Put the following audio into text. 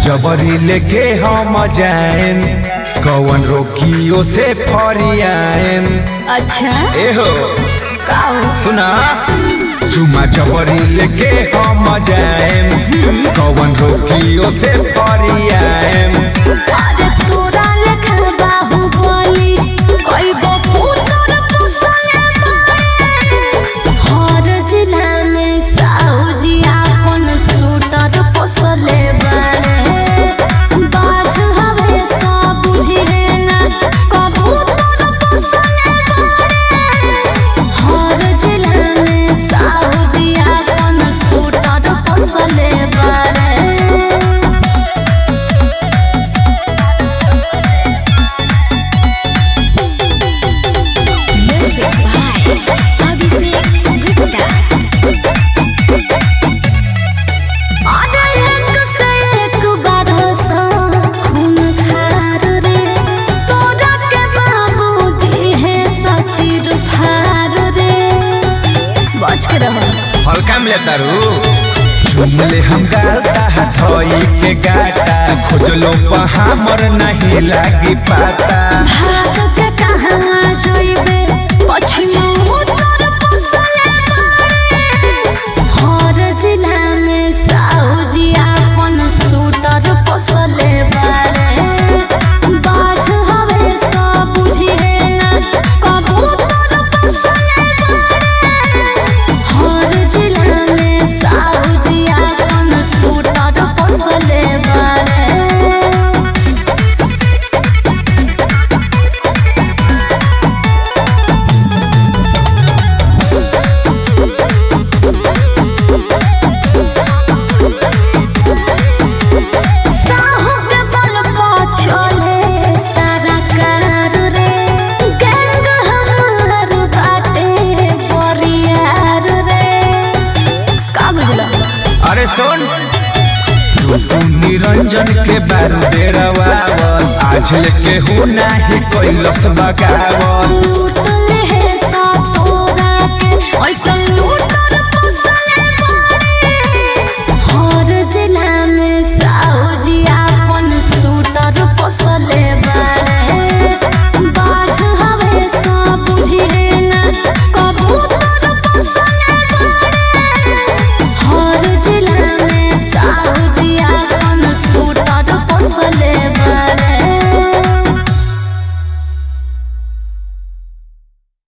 जबरी लेके हम जाएम कौन रोकियो से फरियाएम अच्छा एहो का हो? सुना चुमा जबरी लेके हम जाएम कौन रोकियो से फरियाएम अरे तोरा लेखन बाहुबली कोई गो पुत्र पोसले बाड़े हर जिला में साउजी आपन शूटर पोसले बाड़े बाज हवे सब बुझे ना कबूतर पोसले बाड़े हर जिला में साउजी आपन शूटर पोसले बाड़े Music by Abhishek Gupta. अरे एक से एक बरसा खून खार रे तोरा के बाबू दिहे सचिर फार रे बच के रहो हल्का में लेता रू झुमले हम गालता हथोई के गाटा खोजलो पर हमर नहीं लागी पाता भाग के कहाँ जोइबे पछिमा उत्तर पोसले बाड़े हर जिला में साउजी आपन शूटर पोसले बाड़े बाज हवे सब बुझे ना कबूतर पोसले बाड़े हर जिला में साउजी आपन शूटर पोसले बाड़े साहू के बल पर चले सारा कार रे गैंग हमार बाटे परियार रे का बुझला अरे सुन तू निरंजन के बारू डेरावावल आज लेके हूँ नाही कैलस बगावल लूट